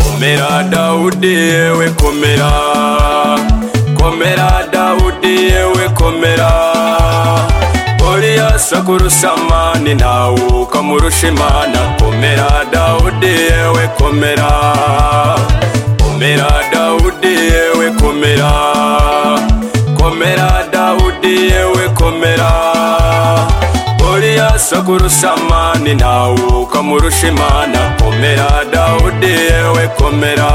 komera dawudi yewe komera komera dawudi yewe komera goliyasi akurusamani ntawe ukamurusha imana komera dawudi yewe komera komera dawudi yewe komera komera dawudi yewe komera goliyasi akurusamani ntawe ukamurusha imana komera dawudi yewe komera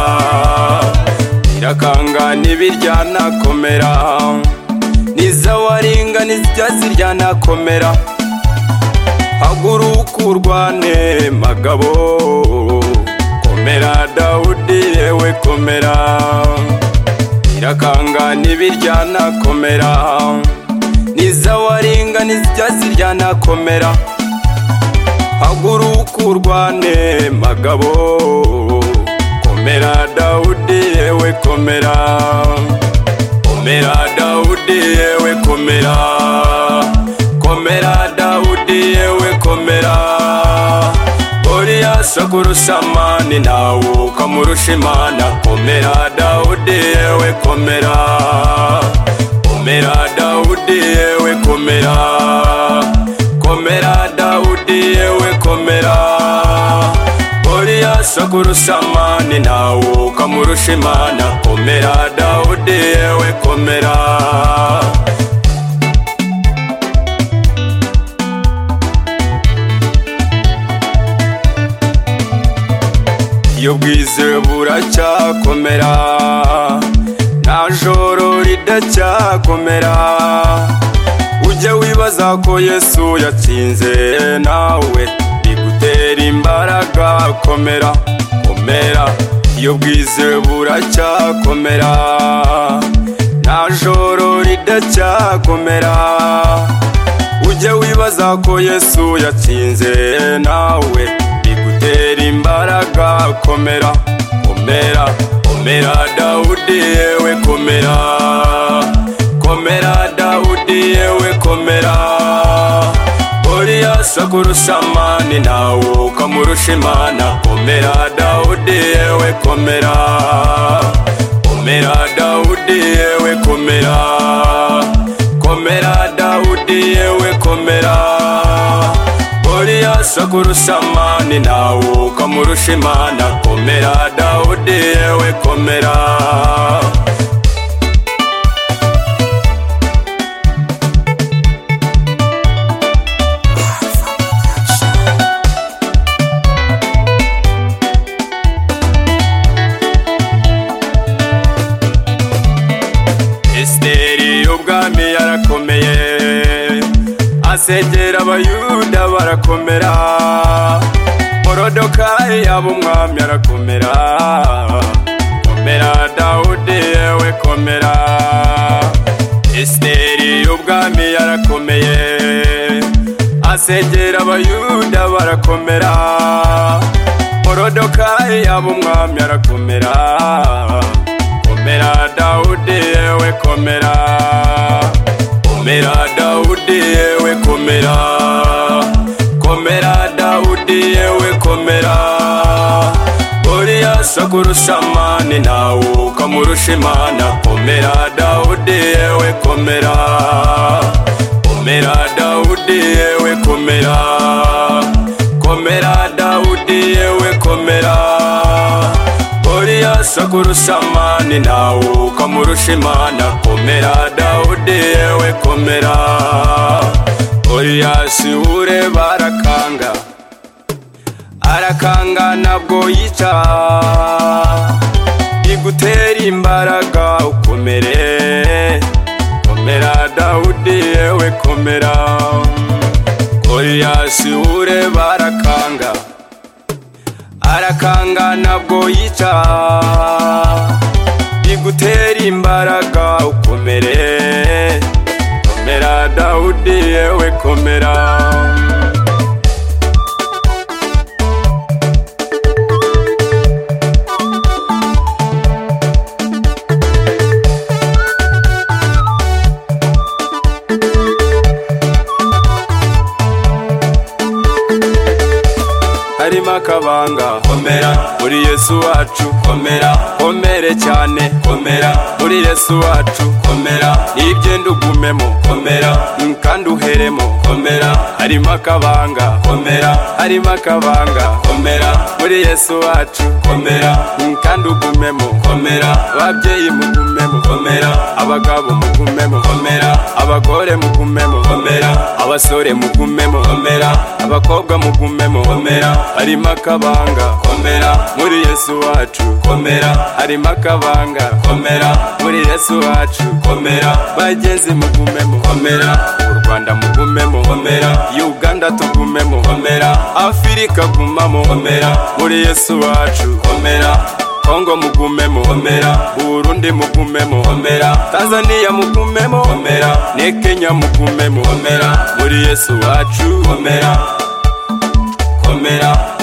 irakangana ibiryana komera n'izawaringaniza ijya ziryana komera haguruka urwane magabo komera dawudi yewe komera irakangana ibiryana komera n'izawaringaniza ijya ziryana komera haguruka urwane magabo komera dawudi yewe komera komera dawudi yewe komera komera dawudi yewe komera goliyasi akurusamani ntawe ukamurusha imana komera dawudi yewe komera komera dawudi yewe komera komera dawudi yewe komera goliyasi akurusamani ntawe ukamurusha imana komera dawudi yewe komera iyo bwizewe buracyakomera nta joro ridacyakomera ujye wibaza ko yesu yatsinze nawe bigutera imbaraga komera komera iyo bwizewe buracyakomera nta joro ridacyakomera ujye wibaza ko yesu yatsinze nawe bigutera imbaraga komera komera komera dawudi yewe komera komera dawudi yewe komera goliyasi akurusamani ntawe ukamurusha imana komera dawudi yewe komera komera dawudi yewe komera komera dawudi yewe komera goliyasi akurusamani ntawe ukamurusha imana komera dawudi yewe komera esiteri ubwami yarakomeye asengera abayuda barakomera morodokayi yaba umwami arakomera komera dawudi yewe komera esiteri ubwami yarakomeye asengera abayuda barakomera morodokayi yaba umwami arakomera komera dawudi yewe komera komera dawudi yewe komera komera dawudi yewe komera goliyasi akurusamani ntawe ukamurusha imana komera dawudi yewe komera komera dawudi yewe komera komera dawudi yewe komera goliyasi akurusamani ntawe ukamurusha imana komera dawudi yewe komera goliyasi ureba arakanga arakanga ntabwo yica igutera imbaraga ukomere komera dawudi yewe komera goliyasi ureba arakanga arakanga ntabwo yica igutera imbaraga ukomere komera dawudi yewe komera harimo akabanga komera muri yesu wacu komera komere cyane komera muri yesu wacu komera nibyo ugumemo komera mm, kandi uheremo komera harimo akabanga komera harimo akabanga komera muri yesu wacu komera mm, kandi ugumemo komera ababyeyi mugumemo komera abagabo mugumemo komera abagore mugumemo komera abasore mugumemo komera abakobwa mugumemo komera harimo akabanga komera muri yesu wacu komera harimo akabanga komera muri yesu wacu komera bagenzi mugumemo komera u rwanda mugumemo komera uganda tugumemo komera afurika gumamo komera muri yesu wacu komera kongo mugumemo komera burundi mugumemo komera tanzania mugumemo komera ne kenya mugumemo komera muri yesu wacu komera komera